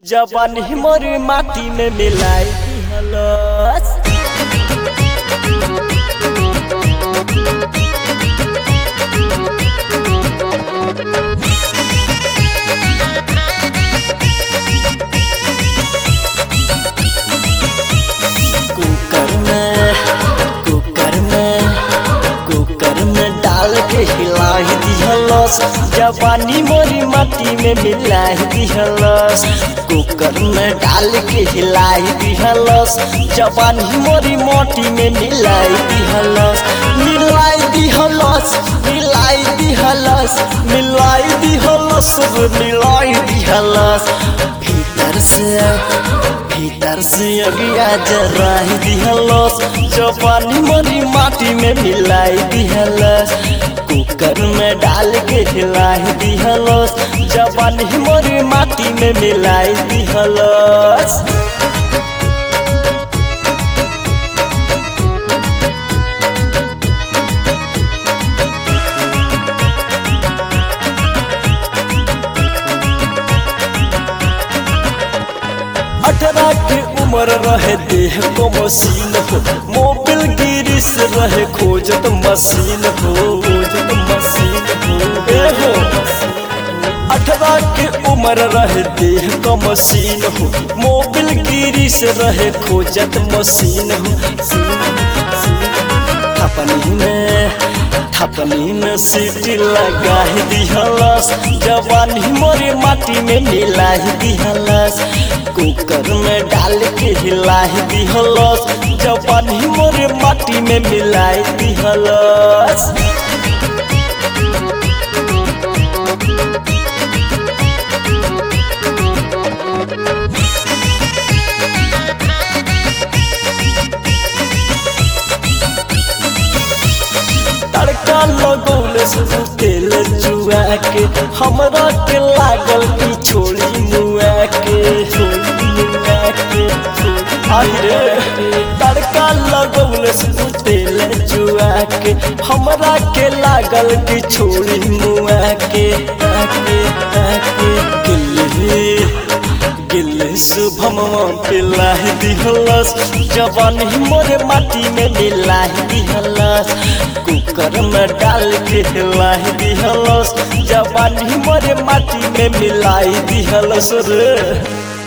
जवानी मोर माटी में मिलाई दिहलस कुकर में कुकर में कुकर में डाल के हिलाई दिहलस जवानी मोरी माटी में मिलाई दिहलस कुकर में डाल के हिलाई दिहलस जवानी मोरी माटी में मिलाई दिहलस मिलाई दिहलस मिलाई दिहलस मिलाई दिहलस मिलाई दिहलस भीतर से भीतर से अगिया जराही दिहलस जवानी मरी माटी में मिलाई दिहलस कुकर में डाल के हिलाई दिहलस जवानी मरी माटी में मिलाई दिहलस अठारह के उम्र रहे देह को मशीन हो मोबिल गिरिस रहे खोजत मशीन हो खोजत मशीन हो ए हो अठारह के उम्र रहे देह को मशीन हो मोबिल गिरिस रहे खोजत मशीन हो थपनी में थपनी में सीटी लगा दिहलस जवानी मोरे माटी में मिला दिहलस कुकर में डाल के हिला दिहलस जवानी मोरे माटी में मिला दिहलस तड़का लगौले से तेल जुआ के हमरा के लागल की छोड़ी मुआ के छोड़ी मुआ के अरे तड़का लगौले से तेल जुआ के हमरा के लागल की छोड़ी मुआ के आके आके गिल्ली गिल्ली शुभम पिलाही दिहलस जवानी मोरे माटी में मिलाही दिहलस कुकर में डाल के हिलाई दिहलस जवानी मोरे माटी में मिलाई दिहलस रे